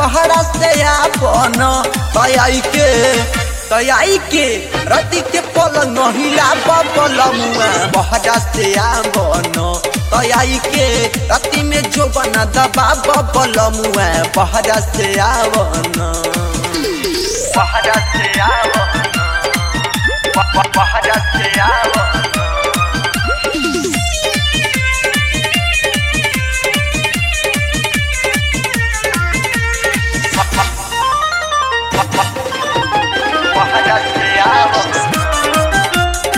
बहरा से आपन तयाई के तयाई के रति के पलंग हिला बलमुआ बहरा से आपन तयाई के रति में जो बना दबा बलमुआ बहरा से आवन बहरा से आवन बहरा से आवन बहरा से आवन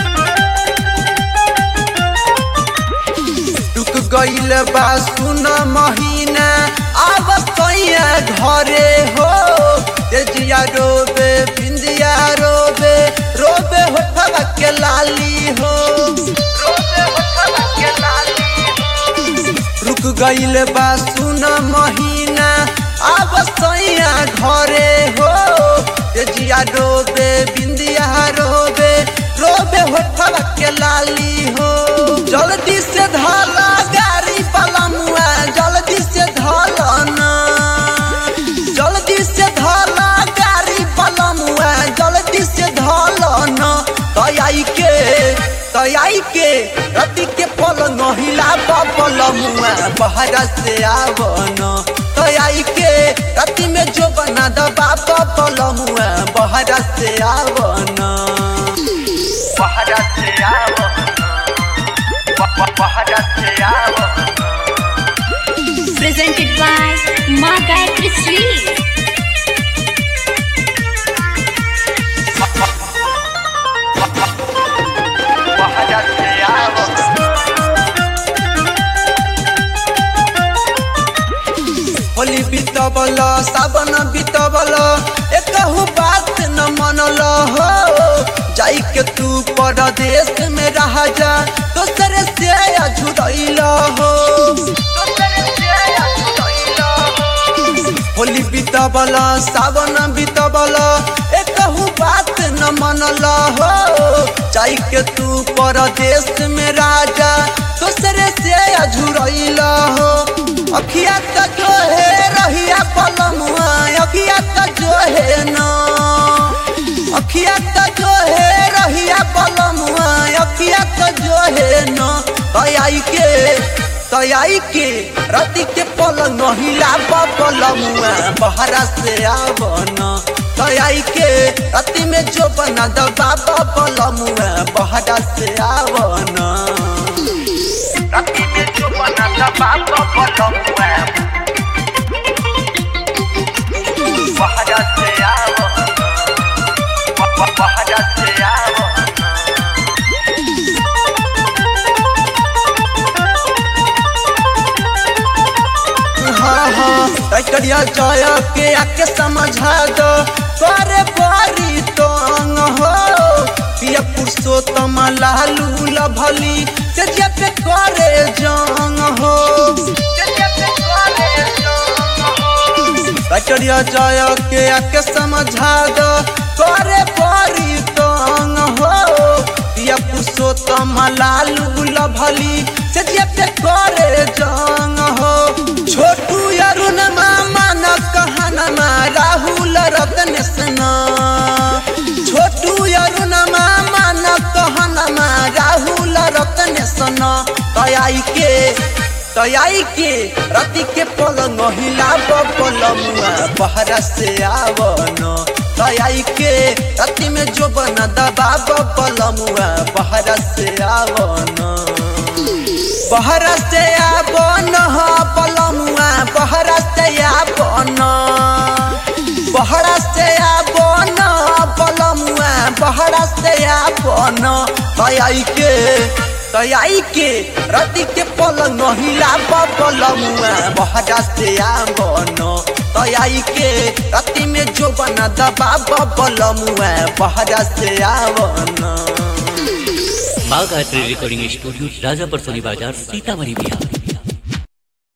रुक गईल बा सुन महीना अब कैया घरे हो तेजिया रोबे बिंदिया रोबे रोबे होठवा के लाली हो रोबे होठवा के लाली हो। रुक गईल बा सुन महीना अब सैया घरे हो तेजिया रोबे बिंदिया रोबे रोबे होठवा के लाली हो जल्दी से धाला गाड़ी पलमुआ जल्दी से धाला ना जल्दी से धाला गाड़ी पलमुआ जल्दी से धाला ना तयाई के तयाई के रति के पलंग हिला पलमुआ बहरा से आवन तयाई के रति में जो बना दबा पलमुआ बहरा से आवन बहरा से आवन बहरा से आवन presented by Ma Gayatri Sweet. बहरा से आवन होली बीतबल सावन बीतबल एकहु बात न मनल हो जाई के तू परदेश में रह जा दोसरे से अझुरैल हो होली बीतबल सावन बीतबल एकहु बात न मनल हो जाई के तू परदेश में राजा दोसरे से अझुरैल हो अखिया त जो है रहिया पलमुआ अखिया त जो है ना अखिया त जो है रहिया पलमुआ अखिया त जो है ना तयाई के तयाई के रति के पलंग हिला पलमुआ बहरा से आवन तयाई के रति में जो बना दबा पलमुआ बहरा से आवन रति में जो बना दबा पलमुआ बहरा से आवन बहरा से आवन हाँ हाँ करिया जय के आके समझा दो करे बारी तंग हो पिया पुरुषोत्तम लालू लभली तेजिया पे करे जंग हो करिया जय के आके समझा दो करे बारी तंग हो पिया पुरुषोत्तम लालू लभली तेजिया पे करे जंग हो छोटू अरुण मामा न कहनमा राहुल रतन सना छोटू अरुण मामा न कहनमा राहुल रतन सना तयाई के तयाई के रति के पलंग हिला पलमुआ बहरा से आवन तयाई के रति में जो बना दबा पलमुआ बहरा से आवन बहरा से आबन पलमुआ बहरा से आबन बहरा से आबन पलमुआ बहरा से आबन तयाई के तयाई के रति के पलंग हिला पलमुआ बहरा से आबन तयाई के रति में जो बना दबा पलमुआ बहरा से आवन माँ गायत्री रिकॉर्डिंग स्टूडियो राजापुर सोनी बाजार सीतामढ़ी बिहार